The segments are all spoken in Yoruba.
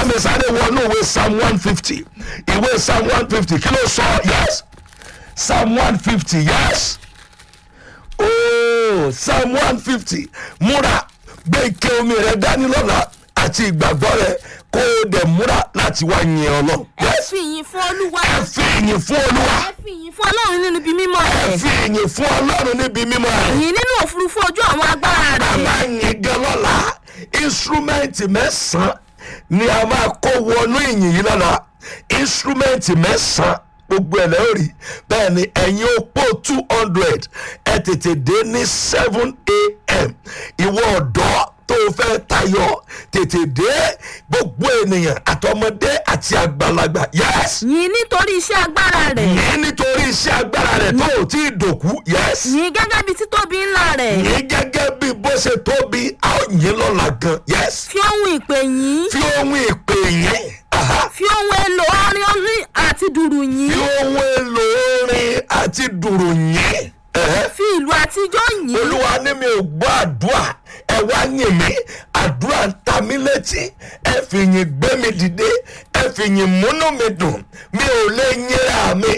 mi sáré wọnú ìwé psalm one fifty ìwé psalm one fifty kí ló sọ yes psalm one fifty yes ooo psalm one fifty múra gbé ike omi rẹ dání lọ́la àti ìgbàgbọ́ rẹ kó o dẹ̀ múra láti wá yin ọlọ́run ẹ yes fi ìyìn fún olúwa ẹ fi ìyìn fún olúwa ẹ fi ìyìn fún ọlọ́run nínú ibi mímọ́ ẹ rẹ̀ fi ìyìn fún ọlọ́run níbi mímọ́ rẹ. ìyìn nínú òfurufú ojú àwọn agbára a rẹ̀ máa yin gan lọ́la instrumenti mẹ́sàn-án ni a máa kó wọnú ìyìn yìí lọ́la instrumenti mẹ́sàn-án gbogbo ẹ̀ lẹ́yìn rí bẹ́ẹ̀ ni ẹ̀yin opó two hundred ẹ tètè dé ní seven a.m. ìwọ ọ̀dọ́ tó o fẹ́ tayọ tètè dé gbogbo ènìyàn àtọmọdé àti àgbàlagbà yes yìí nítorí iṣẹ́ agbára rẹ̀ yìí nítorí iṣẹ́ agbára rẹ̀ tó o tí ì dòkú yes yìí gẹ́gẹ́ bí títóbi ńlá rẹ̀ yìí gẹ́gẹ́ bí bó ṣe tóbi a ó yìn lọ́la gan yes fi ohun ìpè yìí fi ohun ìpè yín aha, fi ohun èlò orin orin àti dùrù fi yìí ohun èlò orin àti dùrù yín ẹ̀hẹ́. fi ìlú àtijọ́ yìí olúwa ní mi ò gbọ́ àdúrà ẹ wá yìn mí àdúrà ń ta mí létí ẹ fi yìn gbé mi dìde ẹ fi yìn múnú mi dùn mi ò lè yínra mi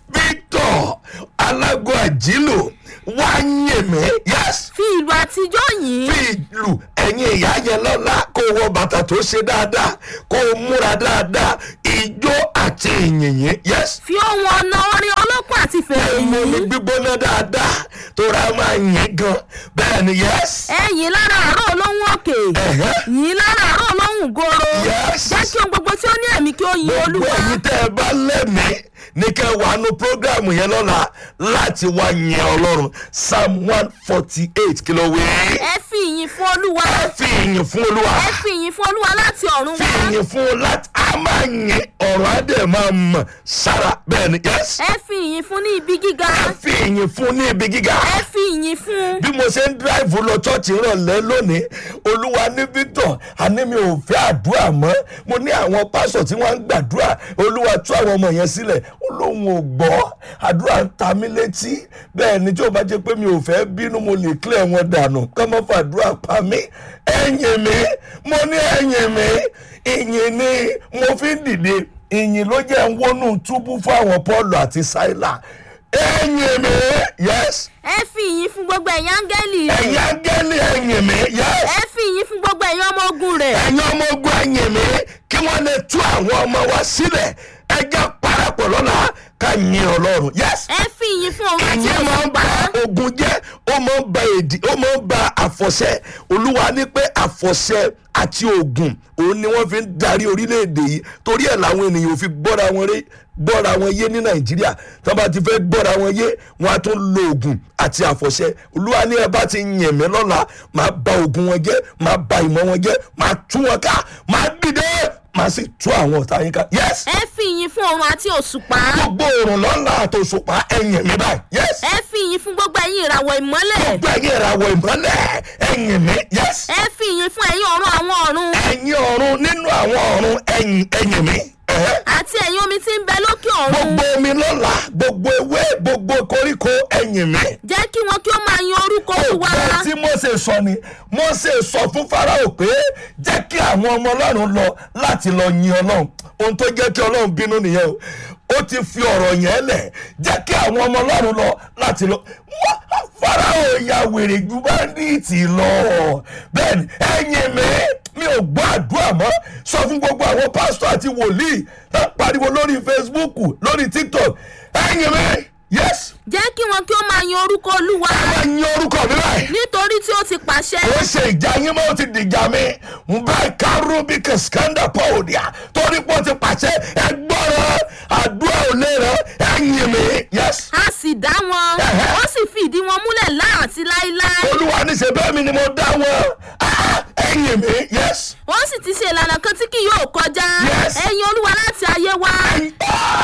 victor alágọ àjílù wá yìn mí yes fi ìlú àtijọ́ yìí fi ìlú ẹ̀yin ìyá yẹn lọ́la kó wọ bàtà tó ṣe dáadáa kó múra dáadáa ijó àti ìyìnyín yes fi ohun ọ̀nà orin ọlọ́pàá àti fèrè ẹ̀mú mi yìí gbígbóná dáadáa tó ra máa yìn gan bẹ́ẹ̀ ni yes ẹ̀yìn lára àárọ̀ olóhùn òkè ẹ̀hẹ́. yìí lára àárọ̀ olóhùn goro Yes. jẹ́ kí ohun gbogbo tí ó ní ẹ̀mí kí ó yin gbogbo olúwa ẹ̀yin tẹ́ ẹ bá lẹ́mìí ní kẹ́ ẹ wà nù prógrámù yẹn lọ́la láti wá yìn ọlọ́run psalm one forty eight kí ló wí. ẹ fi ìyìn fún olúwa ẹ fi ìyìn fún olúwa ẹ fi ìyìn fún olúwa láti ọ̀run fi wá ìyìn fún un láti a máa yìn ọ̀rọ̀ adé máa mọ̀ sára bẹ́ẹ̀ ni yes. ẹ fi ìyìn fún ní ibi gíga ẹ fi ìyìn fún ní ibi gíga. ẹ fi ìyìn fún bí mo ṣe ń dráìvù lọ chọ́ọ̀chì ìrọ̀lẹ́ lónìí olúwa ní victor àní mi ò fẹ́ àdúrà mọ́ mo ní àwọn pásọ̀ tí wọ́n ń gbàdúrà olúwa tú àwọn ọmọ yẹn sílẹ̀ ó lóun ò gbọ́ àdúrà ń ta mí létí bẹ́ẹ̀ ni tí ó bá jẹ́ pé mi ò fẹ́ bínú mo lè clear wọn dànù kọ́ mọ́ fàdúrà pa mí ẹ̀yìn mi mo ní ẹ̀yìn mi ìyìn ni mo fi ń dìde ìyìn ló jẹ́ ń wọnú túbú fún àwọn paul àti saila ẹ̀yìn mi yes ẹ fi ìyìn fún gbogbo ẹ̀yin áńgẹ́lì rẹ̀ ẹ̀yin áńgẹ́lì ẹ̀yìn mi yes ẹ fi ìyìn fún gbogbo ẹ̀yin ọmọ ogun rẹ̀ ẹ̀yin ọmọ ogun ẹ̀yìn mi kí wọ́n lè tú àwọn ọmọ wa sílẹ̀ ẹ jẹ́ parapọ̀ lọ́la ká yin ọlọ́run yes ẹ fi ìyìn fún òun àti ìyẹn máa ń ba òṣùpá ogun jẹ́ ó máa ń ba èdè ó máa ń ba àfọ̀ṣẹ olúwa ní pé àfọ̀ṣẹ àti ogun òun ni wọ́n fi ń darí orílẹ̀-èdè yìí torí ẹ̀ làwọn ènìyàn ò fi gbọ́ra wọn rí gbọ́ra wọn yé ní nàìjíríà tó bá ti fẹ́ gbọ́ra wọn yé wọn á tún lo ogun àti àfọ̀ṣẹ olúwa ní ẹ bá ti yìn mí lọ́la máa ba ogun wọn jẹ́ máa ba ìmọ̀ wọn jẹ́ máa tú wọn ká máa dìde máa sì tú àwọn ọ̀tá yín ká yes ẹ fi ìyìn fún òun àti òṣùpá gbogbo òrùn lọ́la àtòṣùpá ẹ̀yìn mi báyìí yes ẹ fi ìyìn fún gbogbo ẹ̀yin ìràwọ̀ ìmọ́lẹ̀ gbogbo ẹ̀yin ìràwọ̀ ìmọ́lẹ̀ ẹ̀yìn mi yes ẹ fi ìyìn fún ẹ̀yin ọ̀run àwọn ọ̀run ẹ̀yin ọ̀run nínú àwọn ọ̀run ẹ̀yìn ẹ̀yìn mi ẹ̀hẹ́. àti ẹ̀yin omi tí ń bẹ lókè ọ̀run gbogbo omi lọ́la gbogbo ewé gbogbo koríko ẹ̀yìn mi. jẹ́ kí wọn kí ó máa yin orúkọ olúwa ọgbọ́n tí Mósè sọ ni Mósè sọ fún Fáráò pé jẹ́ kí àwọn ọmọ ọlọ́run lọ láti lọ yin ọlọ́run ohun tó jẹ́ kí ọlọ́run bínú nìyẹn o ó ti fi ọ̀rọ̀ yẹn lẹ̀ jẹ́ kí àwọn ọmọ ọlọ́run lọ láti lọ Wá- Fáráò ya wèrè ju báńdíìtì lọ bẹ́ẹ̀ ni ẹ̀yin mi mi ò gbọ́ àdúrà mọ́ sọ fún gbogbo àwọn pásítọ̀ àti wòlíì tó pariwo lórí Facebook lórí TikTok ẹ̀yin mi yes jẹ́ kí wọn kí ó máa yin orúkọ olúwa ẹ máa yin orúkọ mi báyìí nítorí tí ó ti pàṣẹ ó ṣe ìjà yín mọ́ ó ti dìjà mi ń bá kárú bí kẹsìkándà pọ́ọ̀dìà torí pé ó ti pàṣẹ ẹ gbọ́rọ̀ àdúrà ò lè rẹ ẹ̀yìn mi yes. a sì dá wọn Ẹ̀hẹ́. ó sì fi ìdí wọn múlẹ̀ láàtí láíláí olúwa ní ṣe bẹ́ẹ̀ mi ni mo dá wọn Ah, ẹ̀yìn mi yes. ó sì ti ṣe ìlànà kan tí kì yóò kọjá Yes. ẹ̀yin olúwa láti ayé wa Ẹ̀yin-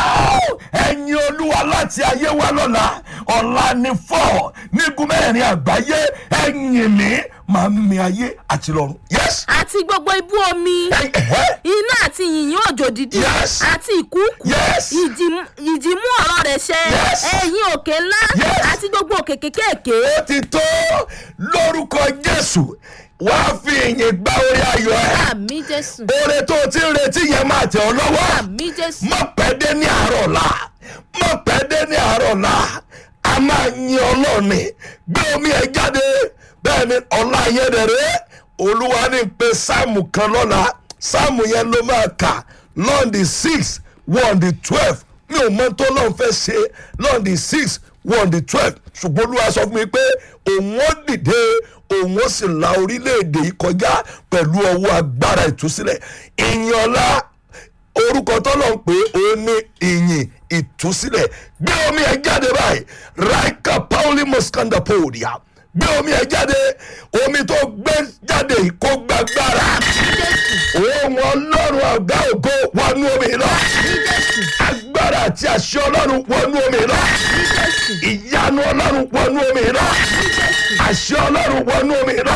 Oh! ẹ̀yin olúwa láti ayé wa lọ́la ọ̀la ni fọ́ nígun mẹ́rin àgbáyé ẹ̀yìn mi máa ń mi ayé àti lọ́run yes. àti gbogbo ibú omi Ẹ̀yin- ẹ̀hẹ́. iná àti yìnyín òjò dídì Yes. àti ìkúùkù Yes. ìjì- ìjì mú ọ̀rọ̀ rẹ̀ ṣẹ Yes. ẹ̀yin òkè ńlá Yes. àti gbogbo òkè kékèké ó ti tó lórúkọ jésù wàá fi ìyìn gba orí ayọ̀ ẹ̀ àmì jésù oore tó o ti ń retí yẹn máa tẹ̀ ọ́ lọ́wọ́ àmì jésù má pẹ́ dé ní àárọ̀ ọ̀la má pẹ́ dé ní àárọ̀ ọ̀la a máa yin ọlọ́ọ̀ni gbé omi ẹ̀ jáde bẹ́ẹ̀ ni ọ̀la yẹn dẹ̀rẹ́ olúwa ní pé sáàmù kan lọ́la sáàmù yẹn ló máa kà lọ́ọ̀dì six wọ́ọ̀dì twelve mi ò mọ tó lọ́n fẹ́ ṣe lọ́ọ̀dì six wọ́ọ̀dì twelve ṣùgbọ́n olúwa sọ fún mi pé òun ó dìde òun ó sì la orílẹ̀-èdè yìí kọjá pẹ̀lú ọwọ́ agbára ìtúsílẹ̀ ìyìn ọ̀la orúkọ tọ́lọ̀ ń pè é òun ní ìyìn ìtúsílẹ̀ gbé omi ẹ̀ jáde báyìí raika pauli muskanda podia gbé omi ẹ̀ jáde omi tó gbé jáde yìí kó gbàgbára òun ọlọ́run àgbà ògo wọnú omi lọ agbára àti àṣẹ ọlọ́run wọnú omi lọ ìyanu ọlọ́run wọnú omi lọ àṣẹ ọlọ́run wọnú omi lọ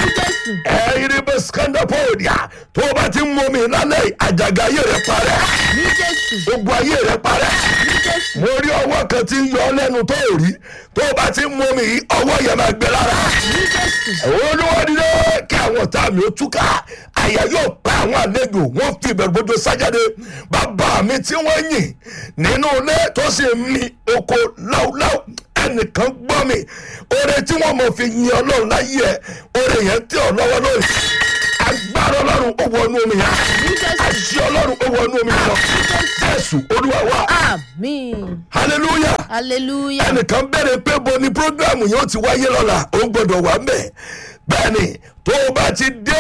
ẹ̀yin bẹ skanda podia tó o bá ti ń mú omi lálẹ́ àjàgà ayé rẹ̀ parẹ́ àmì jésù ogun ayé rẹ̀ parẹ́ àmì jésù mo rí ọwọ́ kan tí ń yọ ọ́ lẹ́nu tó ò rí tó o bá ti ń mú omi yìí ọwọ́ yẹn máa gbé lára àmì jésù olúwadìde kí àwọn ọ̀tá mi ó túká àyà yóò pa àwọn àlejò wọn fi ìbẹ̀rù bójú sájáde bàbá mi tí wọ́n yìn nínú ilé tó sì ń mi oko láúláú ẹnìkan gbọ́ mi oore tí wọ́n mọ̀ fi yin ọlọ́run láyé ẹ̀ oore yẹn tẹ̀ ọ́ lọ́wọ́ lórí agbára ọlọ́run ó wọnú omi yẹn àṣì ọlọ́run ó wọnú omi yẹn lọ jésù olúwa wa àmì hallelujah hallelujah ẹnìkan bẹ̀rẹ̀ pé bo ni programu yóò ti wáyé lọ́la ó ń gbọ́dọ̀ wà mẹ́ bẹ́ẹ̀ ni tó o bá ti dé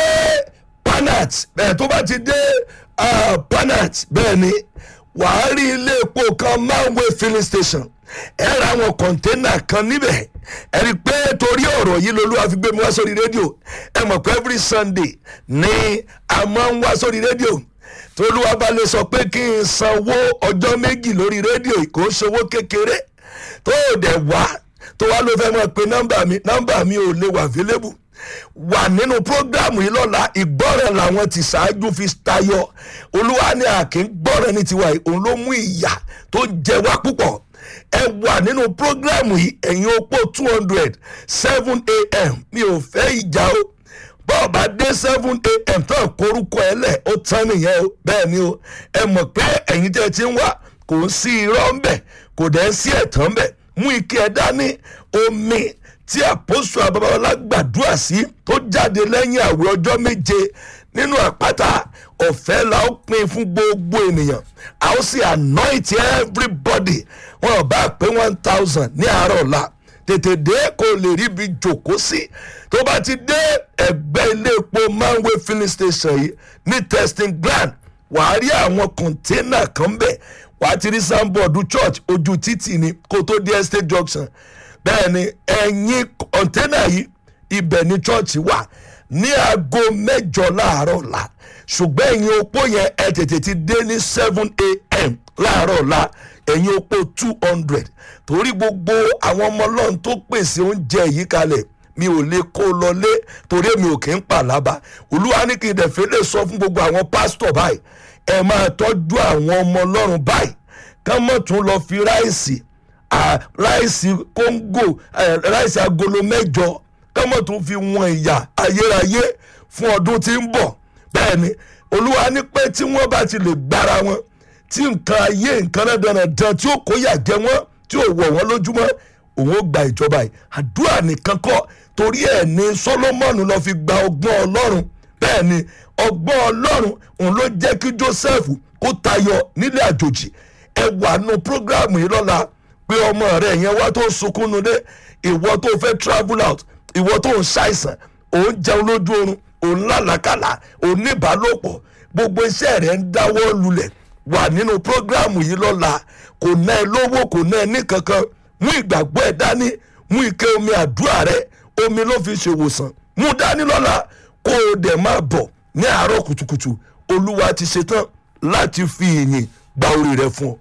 panat bẹ́ẹ̀ tó o bá ti dé ah, panat bẹ́ẹ̀ ni wàá rí ilé epo kan manway filling station ẹ ra àwọn kọ̀ńténà kan níbẹ̀ ẹ rí i pé torí ọ̀rọ̀ yìí lolúwa fi gbé mi wá sórí rédíò ẹ mọ̀ pé every sunday ni a máa ń wá sórí rédíò tolúwa bá lè sọ pé kí n sanwó ọjọ́ méjì lórí rédíò kò ń ṣòwò kékeré tó o dẹ̀ wá tó wá ló fẹ́ mọ̀ pé nọ́mbà mi nọ́mbà mi ò lè wà available wà nínú prógrámù yìí lọ́la ìgbọ́ràn làwọn ti ṣáájú fi tayọ olúwa ní àkè ń gbọ́ràn ní tiwa yìí òun ló mú ìyà tó jẹ wá púpọ̀ ẹ wà nínú prógrámù yìí ẹ̀yin opó two hundred seven a.m. mi ò fẹ́ ìjà o bọ́ọ̀ bá dé seven a.m. tán korúkọ ẹ lẹ̀ ó tán nìyẹn o bẹ́ẹ̀ ni o ẹ mọ̀ pé ẹ̀yin tẹ́ ẹ ti ń wá kò ń sí irọ́ ń bẹ̀ kò dẹ̀ ń sí ẹ̀tàn ń bẹ̀ mú ike ẹ dání omi tí àpòsù àbábáwọlá gbàdúrà sí tó jáde lẹ́yìn àwẹ̀ ọjọ́ méje nínú àpáta ọ̀fẹ́ la ó pin fún gbogbo ènìyàn a ó sì anoint everybody wọn ò bá pé one thousand ní àárọ̀ ọ̀la tètè dé kó lè rí ibi jòkó sí tó bá ti dé ẹgbẹ́ ilé epo manway filling station yìí ní testing ground wàá rí àwọn kọ̀ńténà kan bẹ̀ wàá ti rí sanbọọdù church ojú títì ni kó tó dé estate junction bẹ́ẹ̀ ni ẹ̀yìn kọ̀ńténà yìí ibẹ̀ ni church wà ní aago mẹ́jọ láàárọ̀ la ṣùgbọ́n ẹ̀yin opó yẹn ẹ tètè ti dé ní seven a.m. láàárọ̀ la ẹ̀yin opó two hundred torí gbogbo àwọn ọmọ ọlọ́run tó pèsè oúnjẹ yìí kalẹ̀ mi ò lè kó lọlé torí mi ò kí ń pàlábà olúwa ní kí n dẹ̀fẹ́ lè sọ fún gbogbo àwọn pásítọ̀ báyìí ẹ máa tọ́jú àwọn ọmọ ọlọ́run báyìí ká mọ̀ tún lọ fi ráìsì à, ráìsì kóńgò ẹ, ráìsì agolo mẹ́jọ ká mọ̀ tún fi wọn ìyà ayérayé fún ọdún tí ń bọ̀ bẹ́ẹ̀ ni olúwa ní pé tí wọ́n bá ti lè gbára wọn tí nǹkan ayé nǹkan náà dandan tí ó kó yà jẹ wọ́n tí ò wọ̀ wọ́n lójúmọ́ òun ó gba ìjọba yìí àdúrà nìkan kọ́ torí ẹ̀ ní solomoni lọ́ọ́ fi gba ọgbọ́n ọlọ́run bẹ́ẹ̀ ni ọgbọ́n ọlọ́run òun ló jẹ́ kí joseph kó tayọ nílé àjòjì ẹ wà nù prógráàmù yìí lọ́la pé ọmọ rẹ yẹn wá tó ń sunkún nulẹ̀ ìwọ tó fẹ́ travel out ìwọ tó ń ṣàìsàn òun jẹun lójú oorun òun lálàkàlà òun níbàálòpọ̀ gbogbo iṣẹ́ rẹ̀ ń dáwọ́ lulẹ̀ wà nínú prógráàmù yìí lọ́la kò ná ẹ lówó kò ná ẹ ní kankan mú ìgbàgbọ́ ẹ dání mú ike omi àdúrà rẹ omi ló fi ṣèwòsàn mú dání lọ́la kó o dẹ̀ máa bọ̀ ní àárọ̀ kùtùkùtù olúwa ti ṣetán láti fi ìyìn gba orí rẹ fún ọ.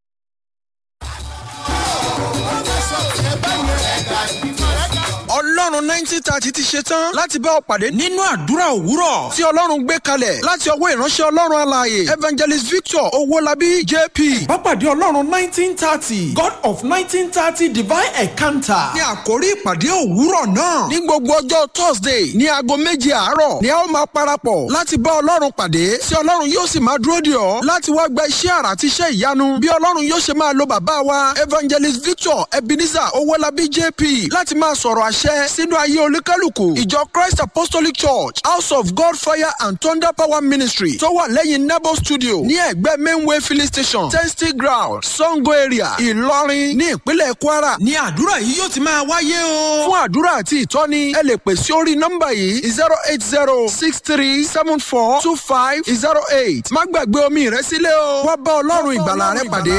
ọlọ́run ọlọ́run nineteen thirty ti ṣe tán láti bá ọ pàdé nínú àdúrà òwúrọ̀ tí ọlọ́run gbé kalẹ̀ láti ọwọ́ ìránṣẹ́ ọlọ́run alààyè evangelist victor owólabí jp. Bápàdé Ọlọ́run nineteen thirty God of nineteen thirty divine encounter. ní àkórí ìpàdé òwúrọ̀ náà ní gbogbo ọjọ́ thursday ní aago méje àárọ̀ ni a ó máa parapọ̀ láti bá ọlọ́run pàdé tí ọlọ́run yóò sì máa dúró dè ọ́ láti wá gba iṣẹ́ àrà àti iṣẹ́ ìyanu bí ọlọ́run yóò ṣe máa lo bàbá wa evangelist victor ebenezer owólabí jp láti máa sọ̀rọ̀ àṣẹ sínú ayé olúkálùkù ìjọ christ apostolic church house of god fire and thunder power ministry tó wà lẹ́yìn nebo studio ní ẹ̀gbẹ́ mainway filling station testy ground sango area ìlọrin ní ìpínlẹ̀ kwara ní àdúrà yìí yóò ti máa wáyé o. fún àdúrà àti ìtọ́ni ẹ lè pè sí orí nọ́mbà yìí zero eight zero six three seven four two five zero eight má gbàgbé omi rẹ sílẹ̀ o wá bá ọlọ́run ìgbàlà rẹ pàdé.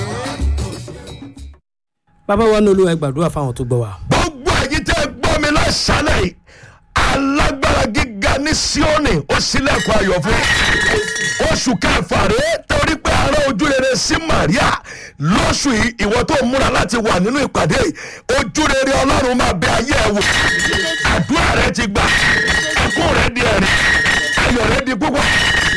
bàbá wa ní olúwa ẹ gbàdúrà fáwọn tó gbọ́ wa. gbogbo ẹ̀yin tẹ́ ẹ gbọ́ mi lọ́sàálẹ̀ yìí alágbára gíga ní síónì ó sílẹ̀kùn ayọ̀ fún oṣù kẹfà rèé torí pé ara ojú rere sí maria lóṣù yìí ìwọ tó múra láti wà nínú ìpàdé yìí ojú rere ọlọ́run máa bẹ ayé ẹ wò àdúrà rẹ ti gbà ẹkún rẹ di ẹ̀rí ayọ̀ rẹ di púpọ̀